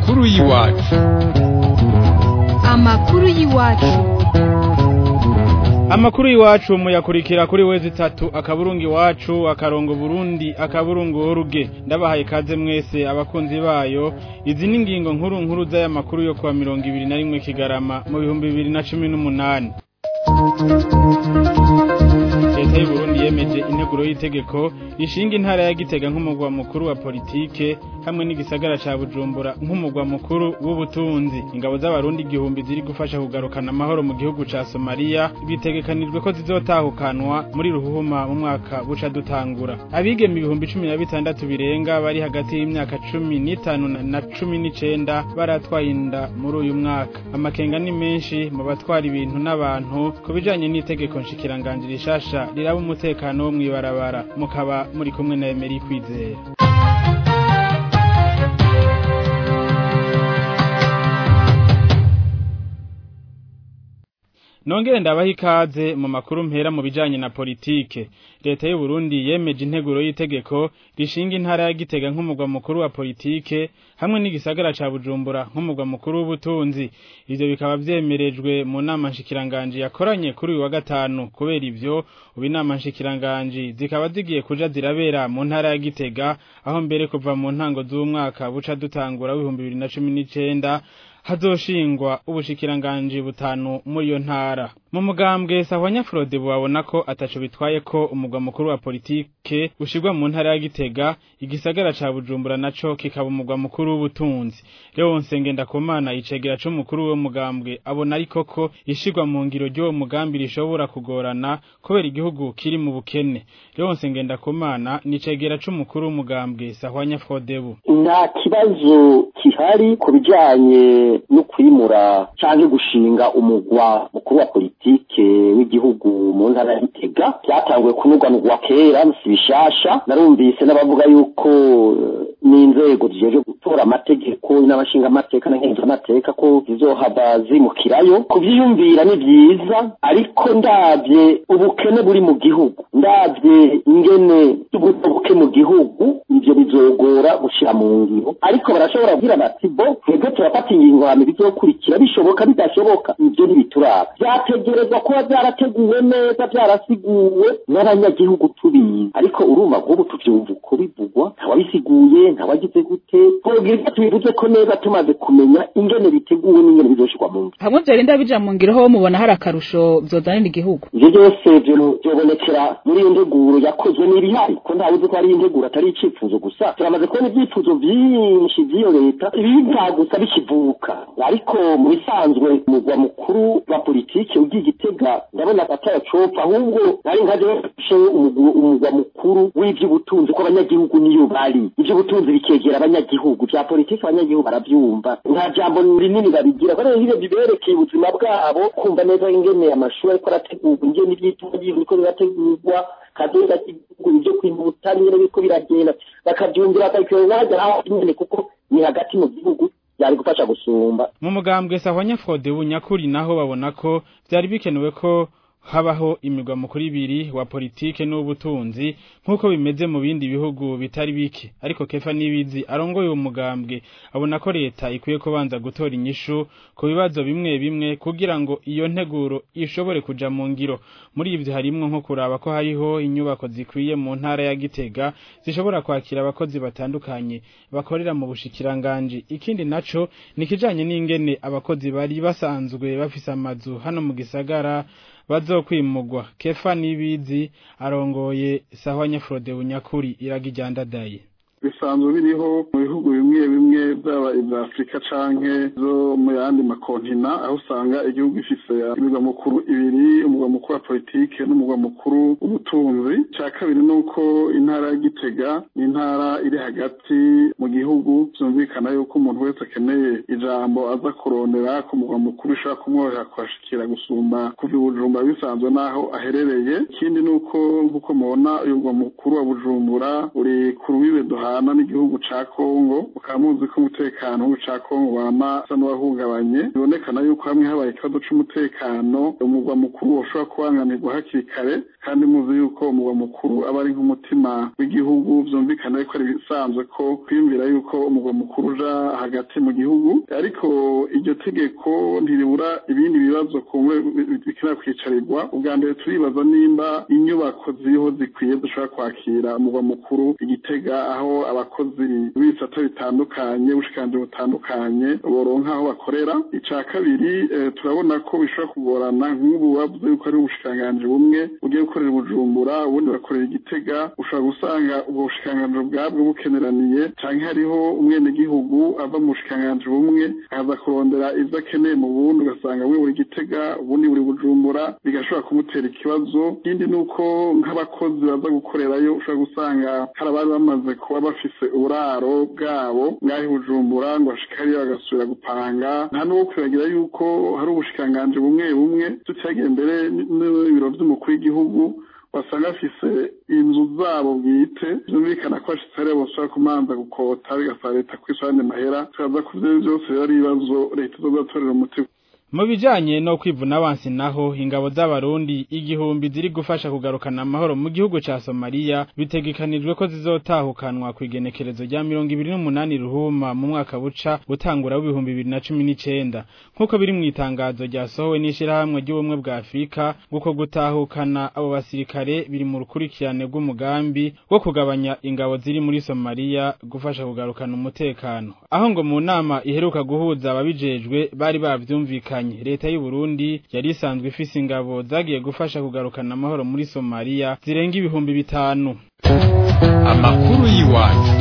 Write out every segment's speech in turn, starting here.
amakuru y'iwacu amakuru y'iwacu amakuru y'iwacu muyakurikira kuri wezi itatu akaburungu iwacu akarongo burundi akaburungu oruge ndabahaye ikaze mwese abakunzi bayo izi ni ingingo nkuru nkuru z'aya makuru yo kuwa mirongo ibiri na rimwe kigarama mu bihumbi bibiri na cumi n'umunani leta y'uburundi yemeje integuro y'itegeko rishinga intara ya gitega nk'umugwa mukuru wa politike hamwe n'igisagara ca bujumbura nk'umugwa mukuru w'ubutunzi ingabo z'abarundi igihumbi ziri gufasha kugarukana amahoro mu gihugu ca somaliya bitegekanijwe ko zizotahukanwa muri ruhuhuma mu mwaka buca dutangura abigeme ibihumbi cumi na bitandatu birenga bari hagati y'imyaka cumi n'itanu na cumi n'icenda baratwaye inda muri uyu mwaka amakenga ni menshi mu batwara ibintu n'abantu ku bijanye n'itegeko nshikiranganji rishasha riraba umutekano wo mw'ibarabara mukaba muri kumwe na Emery Kwizera Nongere ndabaha ikaze mu makuru mpera mu bijanye na politike. Leta y'u Burundi yemeje integuro y'itegeko rishinga intara ya Gitega nk'umugwa mukuru wa politike hamwe n'igisagara ca Bujumbura nk'umugwa mukuru w'ubutunzi. Ivyo bikaba vyemerejwe mu nama nshikiranganje yakoranye kuri uyu wa gatanu kubera ivyo ubu inama nshikiranganje zikaba zigiye kuja zirabera mu ntara ya Gitega aho mbere kuva mu ntango z'umwaka buca dutangura w'ibihumbi bibiri na cumi n'icenda hazoshingwa ubushikiranganji butanu muri iyo ntara mu mugambwe sahwanya Frode babona ko ataco bitwaye ko umugwa mukuru wa politike ushirwa mu ntara ya Gitega igisagara ca Bujumbura naco kikaba umugwa mukuru w'ubutunzi Leo Nsengenda Komana icegera co mukuru wo mugambwe abona ariko ko ishirwa mu ngiro ryo mugambi rishobora kugorana kubera igihugu kiri mu bukene Leo Nsengenda Komana nicegera co mukuru w'umugambwe sahwanya Frode nta kibazo kihari ku bijanye no kwimura canke gushinga umugwa mukuru wa politike w'igihugu mu ntara ya Gitega byatanguye kunugwanugwa kera si bishasha narumvise n'abavuga yuko n'inzego zijeje gutora amategeko n'abashinga amateka na nkenzo amateka ko zizohava zimukirayo kuvyiyumvira ni vyiza ariko ndavye ubukene buri mu gihugu ndavye ingene ubuto buke mu gihugu ivyo bizogora gushira mu ngiro ariko barashobora kugira bati bo twebwe turafata ingingo hama bizokurikira bishoboka bidashoboka ivyo ntibituraba vyategerezwa kuba vyarateguwe neza vyarasiguwe n'abanyagihugu tubizi ariko urumva nk'ubu tuvyumva uko bivugwa ntawabisiguye ntawagize gute twobwirwa tubivuze ko neza tumaze kumenya ingene biteguwe n'ingene bizoshirwa mu ngiro hamwe vyorinda bija mu ngiro ho mubona hari akarusho vyozanira igihugu ivyo byose vyobonekera muri iyo nteguro yakozwe n'ibihari ko ntawuzi ko ari integuro atari icifuzo gusa turamaze kubona ivyifuzo vyinshi vy'iyo leta ibiva gusa bikivuka ariko mu bisanzwe umugwa mukuru wa politike ugiye igitega ndabona ataracopa ahubwo nari nkaje bafashe umugwa mukuru w'ivy'ubutunzi ko abanyagihugu niyo bari ivy'ubutunzi bikegera abanyagihugu vya politike abanyagihugu baravyumva nta jambo rinini babigira kubera ivyo biberekeye ubuzima bwabo kumva neza ingene amashuri ariko arategurwa ingene ivyitwa biriko birategurwa kadoda k'igihugu ivyo kwihuta nyene biriko biragenda bakavyumvira bakabikora n'ahagera aho nyene kuko ni hagati mu gihugu byari gufasha gusumba mu mugambwe sahwanya Frode bunyakuri naho babona ko vyari bikenewe ko habaho imigwa mukuru ibiri wa politike n'ubutunzi nk'uko bimeze mu bindi bihugu bitari bike ariko kefa nibizi arongoye uwo mugambwe abona ko leta ikwiye kubanza gutora inyishu ku bibazo bimwe bimwe kugira ngo iyo nteguro ishobore kuja mu ngiro muri ivyo harimwo nko kuraba ko hariho inyubako zikwiye mu ntara ya Gitega zishobora kwakira abakozi batandukanye bakorera mu bushikiranganji ikindi naco nikijanye n'ingene abakozi bari basanzwe bafise amazu hano mu gisagara bazokwimugwa kefa nibizi arongoye sahwanya Frode bunyakuri iragijandadaye bisanzwe biriho mu bihugu bimwe bimwe byaba ibya afurika canke zo mu yandi makontina aho usanga igihugu gifise imigwa mukuru ibiri umugwa mukuru wa politike n'umugwa mukuru w'ubutunzi ca kabiri ni uko intara ya gitega ni intara iri hagati mu gihugu vyumvikana yuko umuntu wese akeneye ijambo aza kurondera ku mugwa mukuru bishobora kumworohera kuhashikira gusumba kuva i bujumbura bisanzwe n'aho aherereye ikindi ni uko nk'uko mubona uyu mugwa mukuru wa bujumbura uri ku rubibe duhaye tubana n'igihugu ca kongo mukaba muzi ko umutekano w'igihugu ca kongo wama usa n'uwahungabanye bibonekana yuko hamwe habaye ikibazo c'umutekano umugwa mukuru woshobora kubangamirwa hakiri kare kandi muzi yuko umugwa mukuru aba ari nk'umutima w'igihugu vyumvikana yuko ari bisanzwe ko kwiyumvira yuko umugwa mukuru uja hagati mu gihugu ariko iryo tegeko ntiribura ibindi bibazo kumwe bikenera kwicarirwa ubwa mbere turibaza nimba inyubako ziriho zikwiye dushobora kwakira umugwa mukuru igitega aho abakozi b'ibisata bitandukanye ubushikanje butandukanye boronka aho bakorera ica kabiri turabona ko bishobora kugorana nk'ubu bavuze yuko ari ubushikiranganji bumwe bugiye gukorera bujumbura ubundi bakorera igitega ushobora gusanga ubwo bushikiranganji bwabwo bukeneraniye canke hariho umwenegihugu ava mu bushikiranganji bumwe akaza kurondera ivyo akeneye mu bundi ugasanga bumwe buri gitega ubundi buri bujumbura bigashobora kumutera ikibazo ikindi ni uko nk'abakozi baza gukorerayo ushobora gusanga hari abari bamaze kuba bafise uburaro bwabo ngaho bujumbura ngo bashike hariya bagasubira gupanga nta n'uwo kwibagira yuko hari ubushikiranganji bumwe bumwe tutihagiye mbere n'ibiro vy'umukuru w'igihugu basanga bafise inzu zabo bwite vyumvikana ko bashitse hariya boshobora kumanza gukota bigasaba leta kwisubirane mahera tukaza ku vyo vyose biba ari ibibazo leta izozatorera umuti mu bijanye no kwivuna abansi naho ingabo z'abarundi igihumbi ziri gufasha kugarukana amahoro mu gihugu ca Somalia bitegekanijwe ko zizotahukanwa ku igenekerezo rya mirongo ibiri n'umunani ruhuma mu mwaka buca utangura w'ibihumbi bibiri na cumi n'icenda nk'uko biri mu itangazo ryasohowe n'ishirahamwe ry'ubumwe bwa Afurika guko gutahukana abo basirikare biri mu rukurikirane rw'umugambi wo kugabanya ingabo ziri muri Somalia gufasha kugarukana umutekano aho ngo mu nama iheruka guhuza ababijejwe bari bavyumvikanye leta y'u Burundi yari isanzwe ifise ingabo zagiye gufasha kugarukana amahoro muri Somalia zirenga ibihumbi bitanu amakuru y'iwacu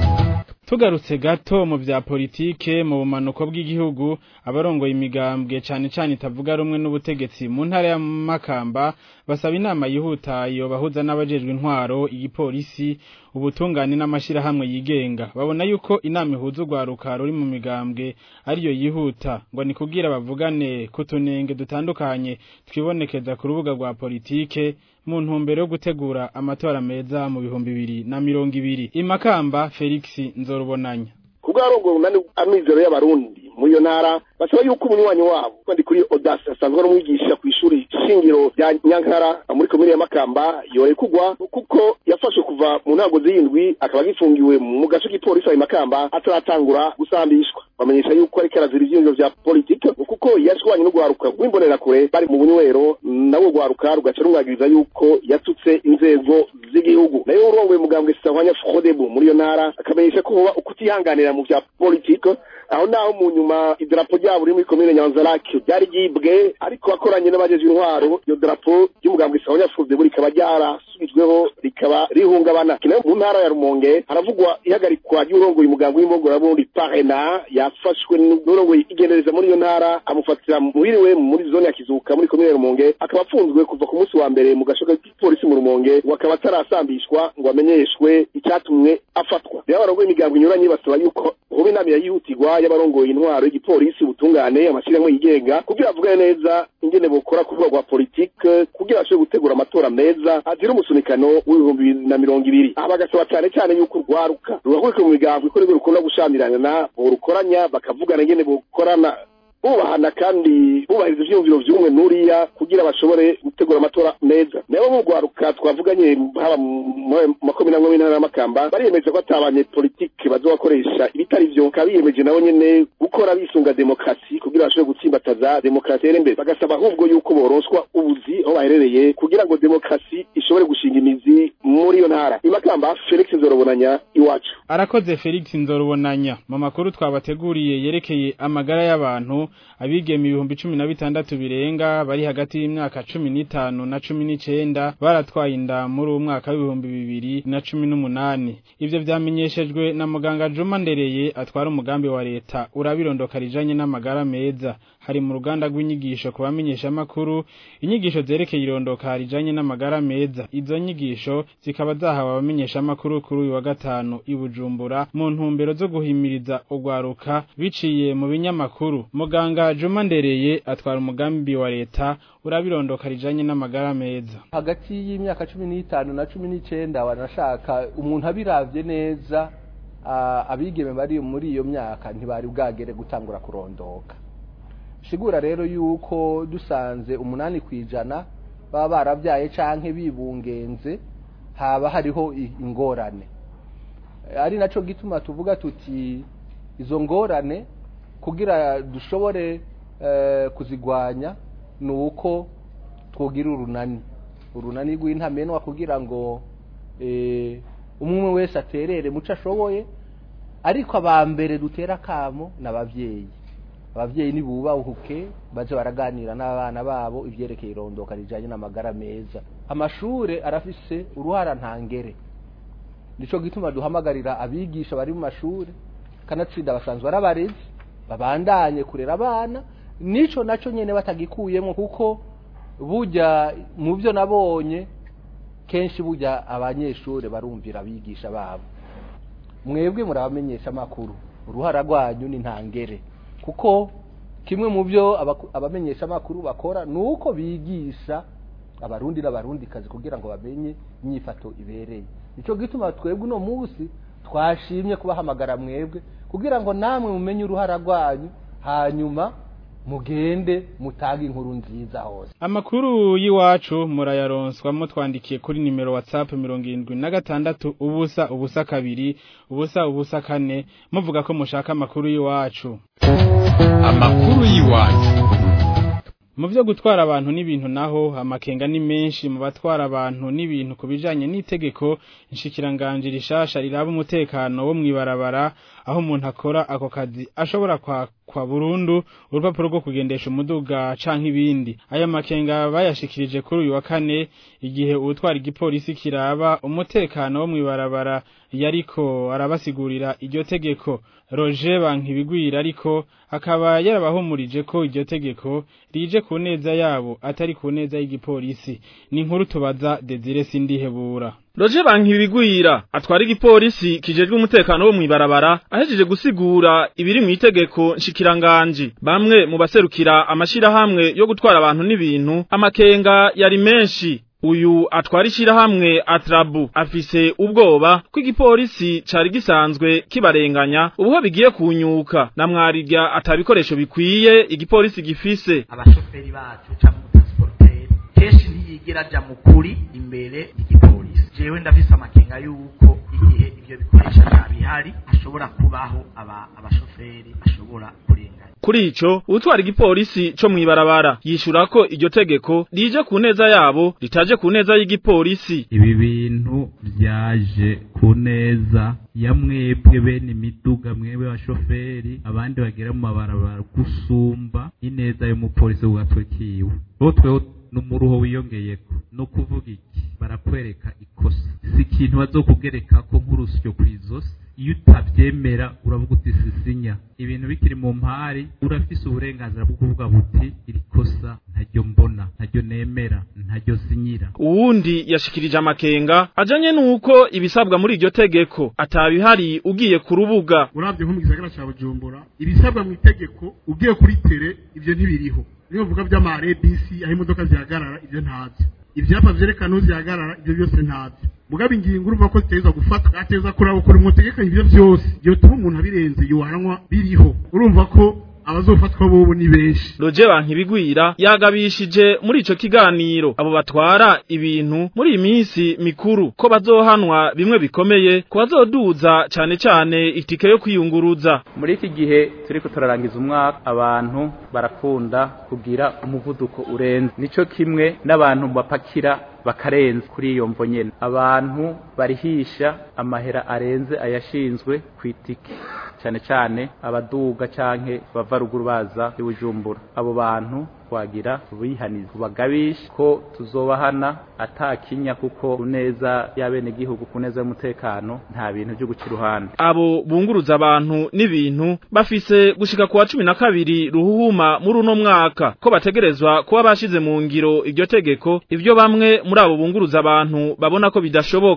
tugarutse gato mu vya politike mu bumanuko bw'igihugu abarongoye imigambwe cane cane itavuga rumwe n'ubutegetsi mu ntara ya Makamba basaba inama yihuta iyo bahuza n'abajejwe intwaro igipolisi ubutungane n'amashirahamwe yigenga babona yuko inama ihuza urwaruka ruri mu migambwe ariyo yihuta ngo ni kugira bavugane kutunenge dutandukanye twibonekeza ku rubuga rwa politike mu ntumbero yo gutegura amatora meza mu bihumbi bibiri na mirongo ibiri imakamba Felix Nzorubonanya kubwo arongo nani amizero y'abarundi muri iyo ntara basaba yuko umunywanyi wabo kandi kuri Audace asanzwe ari umwigisha ku ishuri shingiro rya Nyankara muri komine ya Makamba yore kugwa kuko yafashe kuva mu ntango z'indwi akaba agifungiwe mu gace k'ipolisi ya Makamba ataratangura gusambishwa bamenyesha yuko ariko arazira ivyiyumviro vya politike kuko yashwanye n'ugwaruka rw'imbonera kure bari mu bunywero nawe rwaruka rugaca rumwagiriza yuko yatutse inzego z'igihugu nayo urongoye mugambwe Sitahwanya Frodebu muri iyo ntara akamenyesha ko hoba ukutihanganira mu vya politike aho naho mu nyuma idarapo ryabo riri muri komine nyanzarake ryari ryibwe ariko akoranye n'abajeje intwaro iyo darapo ry'umugambwe Sitahwanya Frodebu rikaba ryarasubijweho rikaba rihungabana kinayo mu ntara ya Rumonge haravugwa ihagarikwa ry'urongoye umugambwe w'imbogora Parena yafashwe n'urongoye igendereza muri iyo ntara amufatira muhiriwe muri zone ya Kizuka muri komine ya Rumonge akaba afunzwe kuva ku munsi wa mbere mu gashoka k'ipolisi mu Rumonge ngo akaba atarasambishwa ngo amenyeshwe icyatumwe afatwa rero abarongoye imigambo inyuranye basaba yuko hoba inama yihutirwa y'abarongoye intwaro y'igipolisi ubutungane amashyirahamwe yigenga kugira bavugane neza ingene bokora ku rwego rwa politike kugira bashobore gutegura amatora meza azira umusunikano w'ibihumbi bibiri na mirongo ibiri aha bagasaba cyane cyane yuko urwaruka rugahurika mu migambo ikorerwa rukunda gushamirana borukoranya bakavugana ingene bokorana bubahana kandi bubahiriza ivyumviro vy'umwe nuriya kugira bashobore gutegura amatora meza nabo mu rwaruka twavuganye haba mu makomine amwe y'intara y'amakamba bariyemeza ko atabanye politike bazobakoresha ibitari vyo bakaba biyemeje nabo nyene gukora bisunga demokarasi kugira bashobore gutsimbataza demokarasi yere imbere bagasaba ahubwo yuko boronswa ubuzi aho baherereye kugira ngo demokarasi ishobore gushinga imizi muri iyo ntara imakamba felix nzorobonanya iwacu arakoze Felix Nzorubonanya mu makuru twabateguriye yerekeye amagara y'abantu abigeme ibihumbi cumi na bitandatu birenga bari hagati y'imyaka cumi n'itanu na cumi n'icenda baratwaye inda muri uwo mwaka w'ibihumbi bibiri na cumi n'umunani ivyo vyamenyeshejwe na muganga Juma Ndereye atwara umugambi wa leta urabirondoka rijanye n'amagara meza hari mu ruganda rw'inyigisho ku bamenyeshamakuru inyigisho zerekeye irondoka rijanye n'amagara meza izo nyigisho zikaba zahawe abamenyeshamakuru kuri uyu wa gatanu i Bujumbura mu ntumbero zo guhimiriza urwaruka biciye mu binyamakuru muganga Juma Ndereye atwara umugambi wa leta urabirondoka rijanye n'amagara meza hagati y'imyaka cumi n'itanu na cumi n'icenda banashaka umuntu abiravye neza ah, abigeme bari muri iyo myaka ntibari bwagere gutangura kurondoka sigura rero yuko dusanze umunani ku ijana baba barabyaye canke bibungenze haba hariho i- ingorane ari naco gituma tuvuga tuti izo ngorane kugira dushobore eh, kuzigwanya ni uko twogira urunani urunani rw'intamenwa kugira ngo eh, umwe wese aterere muco ashoboye ariko aba mbere dutera akamo ni ababyeyi ababyeyi nibubahuke baje baraganira n'abana babo ivyerekeye irondoka rijanye n'amagara meza amashure arafise uruhara ntangere nico gituma duhamagarira abigisha bari mu mashure kanatsinda basanzwe ari abarezi babandanye kurera abana nico naco nyene batagikuyemwo kuko burya mu byo nabonye kenshi burya abanyeshure barumvira abigisha babo mwebwe murabamenyesha amakuru uruhara rwanyu ni ntangere kuko kimwe mu byo abaku- abamenyesha amakuru bakora ni uko bigisha abarundi n'abarundikazi kugira ngo bamenye inyifato ibereye nicyo gituma twebwe uno munsi twashimye kubahamagara mwebwe kugira ngo namwe mumenye uruhara rwanyu hanyuma mugende mutange inkuru nziza hose Amakuru y'iwacu murayaronswa mutwandikiye kuri nimero WhatsApp mirongo irindwi na gatandatu ubusa ubusa kabiri ubusa ubusa kane muvuga ko mushaka amakuru y'iwacu. amakuru y'iwacu Mu byo gutwara abantu n'ibintu naho amakenga ni menshi mu batwara abantu n'ibintu ku bijanye n'itegeko inshikiranganje rishasha riraba umutekano wo mwibarabara aho umuntu akora ako kazi ashobora kwa kwa burundu urupapuro rwo kugendesha umuduga canke ibindi aya makenga bayashikirije kuri uyu wa kane igihe ubutwara igipolisi kiraba umutekano wo mwibarabara yariko arabasigurira iryo tegeko Roger Bankibigwira ariko akaba yarabahumurije ko iryo tegeko rije ku neza yabo atari ku neza y'igipolisi ni inkuru tubaza Desire Sindihebura Roje bankibigwira atwara igipolisi kijejwe umutekano wo mwibarabara ahejeje gusigura ibiri mu itegeko nshikiranganje bamwe mu baserukira amashira hamwe yo gutwara abantu n'ibintu amakenga yari menshi uyu atwara ishirahamwe atrabu afise ubwoba ko igipolisi cari gisanzwe kibarenganya ubuho bigiye kunyuka na mwarirya atabikoresho bikwiye igipolisi gifise abashoferi bacu cyangwa umutansiporuteri kenshi ntiyigera aja mu kuri imbere y'igipolisi jewe ndafise amakenga yuko igihe ivyo bikoresho bihari hashobora kubaho aba abashoferi bashobora kurenganya Kuri ico utwara igipolisi co mwibarabara yishura ko iryo tegeko rije ku neza yabo ritaje ku neza y'igipolisi ibi bintu byaje ku neza ya mwebwe bene imiduga mwebwe abashoferi abandi bagera mu mabarabara gusumba ineza y'umupolisi ku gatwe kiwe bo tweho n'umuruho wiyongeyeko no kuvuga iki barakwereka ikosa si ikintu bazokugerekako nk'urusyo kw'izosi iyo utavyemera uravuga uti sisinya ibintu bikiri mu mpari urafise uburenganzira bwo kuvuga buti iri kosa ntaryo mbona ntaryo nemera ntaryo sinyira uwundi yashikirije amakenga ajanye nuko ibisabwa muri iryo tegeko atabihari ugiye ku rubuga uravye nko mu gisagara ca bujumbura ibisabwa mu itegeko ugiye kuri tere ivyo ntibiriho niyo vuga vy'amarebisi aho imodoka zihagarara ivyo ntavyo ivyapa vyerekana aho zihagarara ivyo byose ntavyo mugabo ingingo urumva ko ziteza gufatwa ateza kuraba ukuntu mutegekanya ivyo vyose vyotuma umuntu abirenze yohanwa biriho urumva ko abazofatwa bobo ni benshi Roje bankibigwira yagabishije muri ico kiganiro abo batwara ibintu muri iyi minsi mikuru ko bazohanwa bimwe bikomeye ko bazoduza cane cane itike yo kwiyunguruza muri iki gihe turiko turarangiza umwaka abantu barakunda kugira umuvuduko urenze nico kimwe n'abantu bapakira bakarenza kuri iyo mvo nyene abantu barihisha amahera arenze ayashinzwe ku itike cyane cyane abaduga canke bava ruguru baza ibujumbura abo bantu twagira bihaniza kubagabisha ko tuzobahana atakinya kuko kuneza y'abene gihugu kuneza y'umutekano nta bintu byo guca iruhande abo bunguruza abantu n'ibintu bafise gushika kuwa cumi na kabiri ruhuhuma muri uno mwaka ko bategerezwa kuba bashize mu ngiro iryo tegeko ivyo bamwe muri abo bunguruza abantu babona ko bidashoboka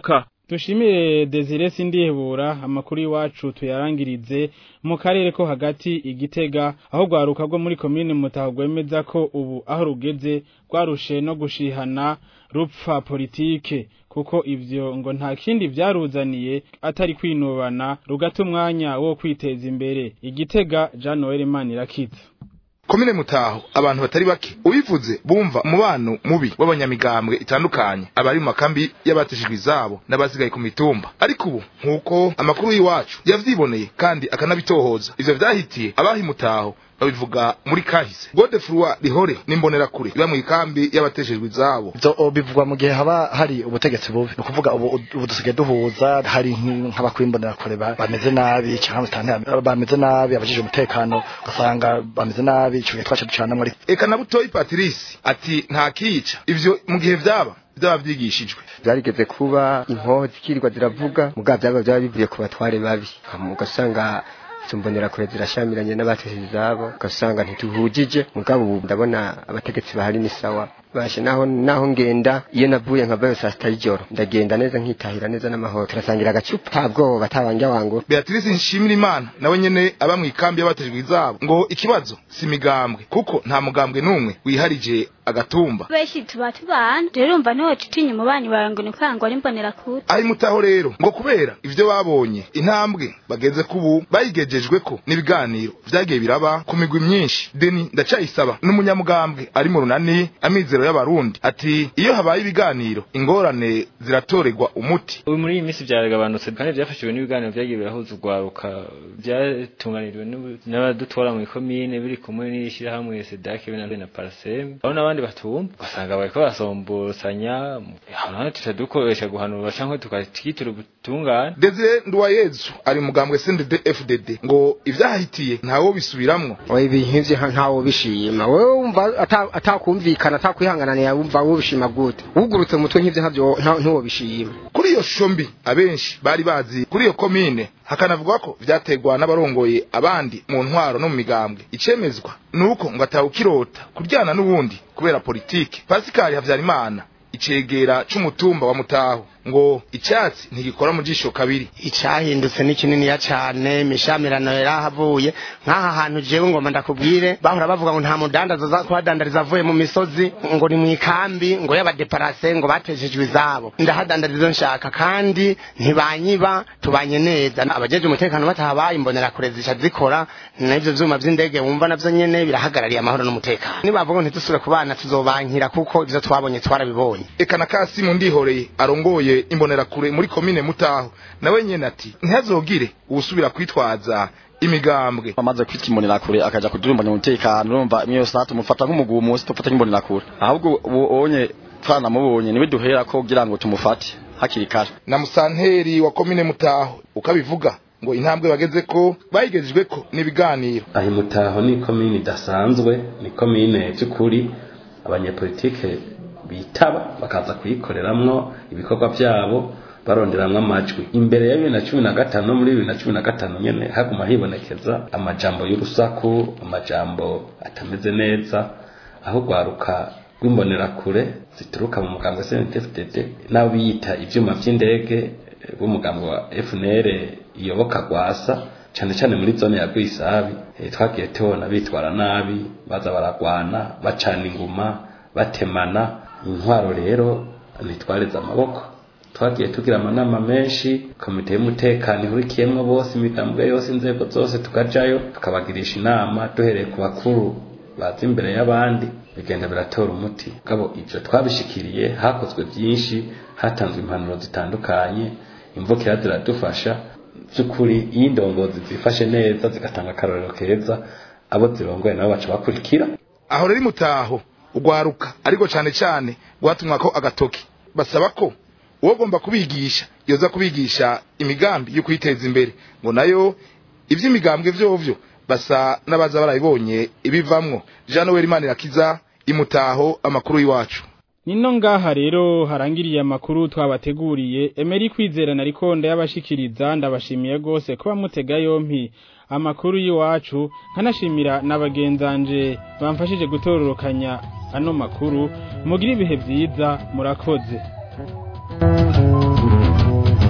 dushimire Desire Sindihebura amakuru y'iwacu tuyarangirize mu karere ko hagati igitega aho rwaruka rwo muri komine mutaho rwemeza ko ubu aho rugeze rwarushe no gushihana rupfa politike kuko ivyo ngo nta kindi vyaruzaniye atari kwinubana rugata umwanya wo kwiteza imbere igitega Jean Noel Manirakiza komine mutaho abantu batari bake ubivuze bumva umubano mubi w'abanyamigambwe itandukanye abari mu makambi y'abateshejwe izabo n'abasigaye ku mitumba ariko ubu nk'uko amakuru y'iwacu yavyiboneye kandi akanabitohoza ivyo vyahitiye abahi mutaho babivuga muri kahise Godefroy Rihore nimbonera kure iba mu ikambi y'abateshejwe izabo ivyo bivugwa mu gihe haba hari ubutegetsi bubi ni ukuvuga ubu ubu dusigaye duhuza hari nk'abakwimbonera kure bameze nabi cyangwa bameze nabi abajije umutekano ugasanga bameze nabi ico gihe twaca ducanamwo ariko eka na butoyi Patrice ati nta kica ivyo mu gihe vyaba byaba byigishijwe byarigeze kuba inkoho zikirirwa ziravuga mugabo byaba byaba bivuye ku batware babi ugasanga tumbonera kure zirashamiranye n'abatesheje izabo ugasanga ntituhujije mugabo ubu ndabona abategetsi bahari ni sawa bashe naho naho ngenda iyo navuye nkavayo saa sita y'ijoro ndagenda neza nkitahira neza n'amahoro turasangira agacupa nta bwoba batabanja wangu Beatrice Nshimira Imana nawe nyene aba mu ikambi y'abatejwe izabo ngo ikibazo si migambwe kuko nta mugambwe n'umwe wiharije agatumba benshi tuba tubana rero urumva niho tutinya umubanyi wawe ngo ni ukanga ari mbonera kure ari mutaho rero ngo kubera ivyo babonye intambwe bageze kubu bayigejejwe ko n'ibiganiro vyagiye biraba ku migwi myinshi deni ndacayisaba n'umunyamugambwe ari mu runani amizero y'abarundi ati iyo habaye ibiganiro ingorane ziratorerwa umuti ubu muri iyi minsi byaragabanutse kandi byafashijwe n'ibiganiro vyagiye birahuza urwaruka byatunganirijwe n'abadutwara mu ikomine biri kumwe n'ishyirahamwe sedake be na paraseme aho n'abandi batumva ugasanga bariko basomborosanya hano tuca dukoresha guhanura canke tukatikitira ubutungane Desire Nduwayezu ari mugambwe CNDD FDD ngo ivyahitiye ntawo bisubiramwo ibintu ivyo ntawo bishima wewe wumva atakumvikana atakwihanganana wumva wo bishima gute ugurutse mutwe nk'ivyo ntavyo ntawo bishima kuri iyo shombi abenshi bari bazi kuri iyo komine hakanavugwa ko vyategwa n'abarongoye abandi mu ntwaro no mu migambwe icemezwa nuko ngo atawukirota kuryana n'ubundi kubera politike Pascal Havyarimana icegera c'umutumba wa mutaho ngo icyatsi ntigikora mu jisho kabiri icyahindutse ni kininiya cyane imishamirano yarahavuye nk'aha hantu jewe ngoma ndakubwire bahora bavuga ngo nta mudandaza za kuhadandariza avuye mu misozi ngo ni mu ikambi ngo y'abadeparase ngo batejejwe izabo ndahadandariza izo nshaka kandi ntibanyiba tubanye neza abajeje umutekano batahabaye imbonera kure zica zikora n'ivyo vyuma vy'indege wumva navyo nyene birahagarariye amahoro n'umutekano nibavuga ngo ntidusubire kubana tuzobankira kuko ivyo twabonye twarabibonye eka na kasimu ndihoreye arongoye imbonerakure muri komine mutaho nawe nyene ati ntihazogire uwusubira kwitwaza imigambwe amaze kwitwa imbonerakure akaja kudurumbanya umutekano urumva imwe yose tumufata nk'umugumu musi tufata nk'imbonerakure ahubwo ubonye twanamubonye niwe duhera ko kugira ngo tumufate hakiri kare na musanteri wa komine mutaho ukabivuga ngo intambwe bageze ko bayigejejwe ko n'ibiganiro aho mutaho ni komine idasanzwe ni komine by'ukuri abanyepolitike bitaba bakaza kuyikoreramwo ibikorwa byabo baronderamwo amajwi imbere ya bibiri na cumi na gatanu no muri bibiri na cumi na gatanu nyene haguma hibonekeza amajambo y'urusaku amajambo atameze neza aho rwaruka rw'imbonerakure zituruka mu mugambwe CNDD-FDD n'abo biyita ivyuma vy'indege b'umugambwe wa FNL iyoboka gwasa cyane cyane muri zone ya Rwisabi e, twagiye tubona bitwara nabi baza baragwana bacana inguma batemana intwaro rero ntitwareze amaboko twagiye tugira amanama menshi komite y'umutekano ihurikiyemwo bose imigambwe yose inzego zose tukajayo tukabagirisha inama duhereye ku bakuru baza imbere y'abandi bigenda biratora umuti gabo ivyo twabishikiriye hakozwe byinshi hatanzwe impanuro zitandukanye imvukira ziradufasha by'ukuri iyo indongozi zifashe neza zigatanga akarorero keza abo zirongoye nabo baca bakurikira aho rero mutaho ugwaruka ariko cyane cyane gwatumwa ko agatoki basaba ko uwo gomba kubigisha yoza kubigisha imigambi yo kwiteza imbere ngo nayo ivy'imigambwe vyovyo basa n'abaza barabibonye ibivamwo Jean Noel Manirakiza imutaho amakuru y'iwacu Nino ngaha rero harangiriye amakuru twabateguriye Emery kwizerana ariko ndayabashikiriza ndabashimiye gose kuba mutega yompi amakuru y'iwacu nkanashimira n'abagenzanje bamfashije gutororokanya ano makuru mugira ibihe vyiza murakoze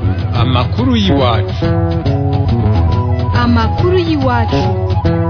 amakuru y'iwacu amakuru y'iwacu